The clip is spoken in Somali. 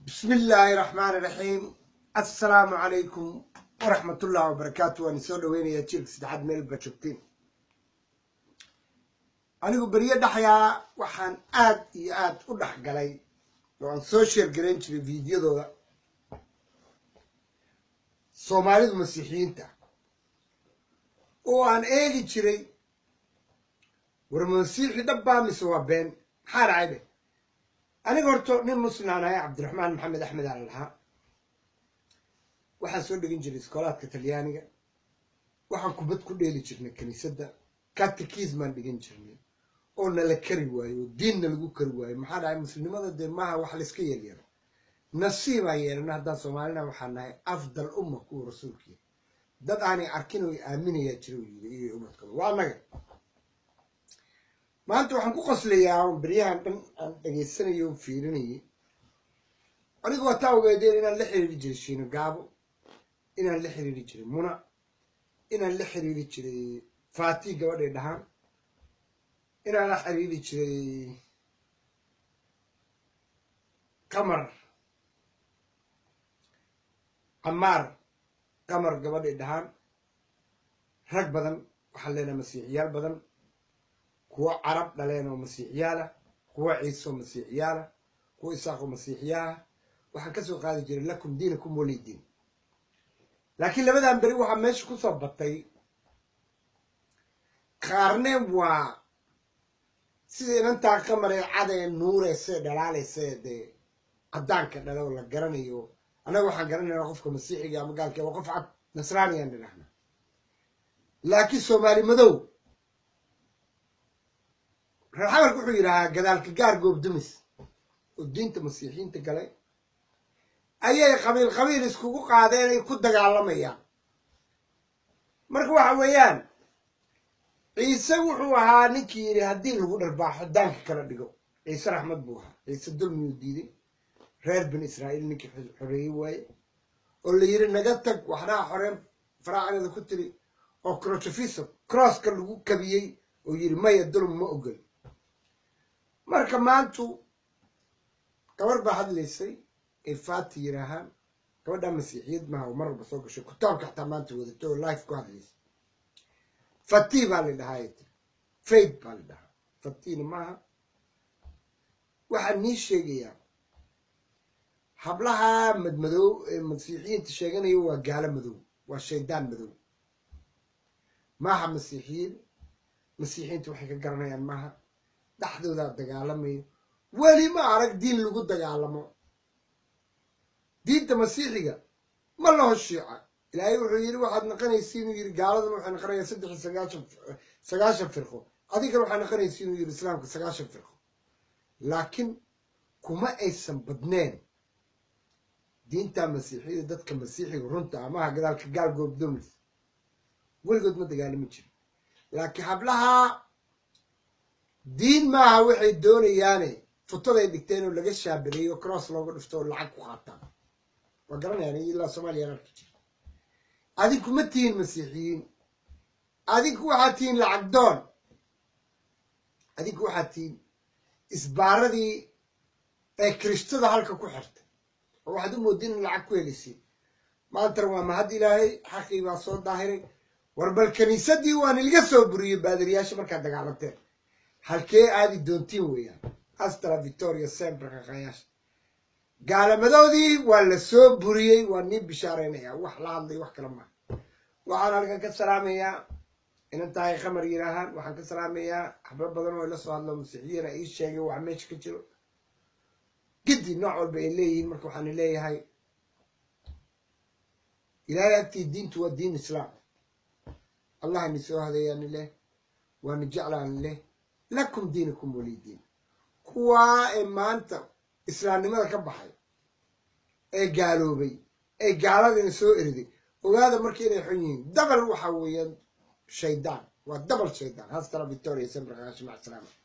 bismi illaahi raxmaani raxiim assalaamu calaykum waraxmatullahi wabarakaatu waan isoo dhaweynayaa jiilka saddexaad meel ba joogtiin anigu beryo dhaxyaa waxaan aad iyo aad u dhex galay oo aan soo sheergarayn jiray fiidiyadooda soomaalidu masiixiyiinta oo aan eegi jiray war masiixi dhabbaa mise waa been maxaa dhacay dheh aniga horto nin muslimaan ahay cabdiraxmaan maxamed axmed ala lahaa waxaan soo dhegin jiray iskoolaadka talyaaniga waxaan kubad ku dheeli jirnay kiniisadda katikis baan dhigan jirnay oo nala kari waayo oo diinna lagu kari waayo maxaa dhahay muslimnimada dee maaha wax layska yeelyaro nasiibaan yeelana haddaan soomaalina waxaa nahay afdal umma kuwa rasuulkiia dad aanay arkin oo aaminayaa jira u yiri iyo umadkooda waa annaga maanta waxaan ku qoslayaa on beryahan dhan aan dhegaysanayo o fiirinayay anigu waa taa ogeedeen inaan la xiriiri jiray shiino gaabo inaan la xiriiri jiray muna inaan la xiriiri jiray faati gabadhay dhahaan inaan la xiriiri jiray qamar qamaar qamar gabadhay dhahaan rag badan waxaan leenahay masiixiyaal badan kuwo carab dhaleen oo masiixiyaalah kuwo ciise oo masiixiyaalah kuwo isaaq oo masiixiyaalah waxaan kasoo qaadi jiray lakum diinakum walidiin laakiin labadan beri waxaa meesha ku soo batay qaarne waa sida inantaa qamaree cadee nuureyse dhalaaleyse dee caddaanka dhale oo la garanayo annaga waxaan garanaynaa qofka masiixiga ama gaalka waa qof cad nasraaniyaan dhidhahna laakiin soomaali madow reer xamarka wuxuu yidhahaa gadaalka gaar goobdumis oo diinta masiixiyiinta galay ayay qabiil qabiil iskugu qaadeen ay ku dagaalamayaan marka waxa weeyaan ciise wuxuu ahaa ninkii yidhi haddii lagu dharbaaxo daanka kala dhigo ciise raxmad buu ahaa ciise dulmiyuu diiday reer bani israa'iil ninkii xoreeyey waaye oo la yidhi naga tag waxnaha xoreen faraacinada ku tiri oo crochofiso crosska lagu kabiyey oo yidhi maya dulm ma ogol marka maantu gabar baa hadlaysay ay faati yidhaahaan gabadhaa masiixiyad maaha oo mar walba soo gashay kutaabka xataa maanta wadato oo life ku hadlaysay fati baa la dhahaa ay tiri faith baa la dhahaa fatina maaha waxaan nii sheegayaa hablaha madmadow ee masiixiyiinta sheeganayo waa gaalo madow waa shaydaan madow maaha masiixiyiin masiixiyiinta waxay ka garanayaan maaha dhexdoodaa dagaalamayo weli ma arag diin lagu dagaalamo diinta masiixiga ma laho shiica ilaahay wuxuu yidhi waxaad naqanaysa inuu yidhi gaaladuna waxay naqanayaan saddex iyo sagaashan sagaashan firqo adigana waxaa naqanaysa inuu yidhi islaamka sagaashan firqo laakiin kuma aysan badneen diinta masiixiyada dadka masiixiga runta amaha gadaalka gaal goobdoomis weligood ma dagaalami jirin laakiin hablaha diin maaha waxay doonayaane futaday dhigteen oo laga shaabireeyo oo cross looga dhifto oo lacag ku qaataan waa garanayaan ilaa soomaaliyaan arki jira adinku ma tihiin masiixiyiin adinku waxaad tihiin lacag doon adinku waxaad tihiin isbaaradii ee kirishtada halka ku xirtay oo waxaad u moodin in lacag ku helaysiin maantana waa mahad ilaahay xaqii baa soo daahiray war bal kiniisadii waan ilga soo buriyey baadiriyaasha markaad dagaalanteen halkee aadi doontiin weeyaan astra victoria sempre qaqayaasha gaalamadoodii waa la soo buriyey waa nii bishaaraynayaa wax la hadlay wax kale maaha waxaan halkan ka salaamayaa inantahay qamar yidhaahaan waxaan ka salaamayaa xablo badan oo ila soo hadlo masiixiyana ii sheegay wax meesha ka jiro giddi nooc walba ay leeyihiin marka waxaan leeyahay ilaahay agtii diintu waa diin islaam allah ni soo hadeeyaani leh waani jeclaani leh lakum diinakum walidiin kuwaa ee maanta islaamnimada ka baxay ee gaaloobay ee gaaladiina soo eriday ogaada marka inay xun yihiin dabal waxa weeyaan shaydaan waa dabal shaydaan hastara victoria sembrakashi mac salaama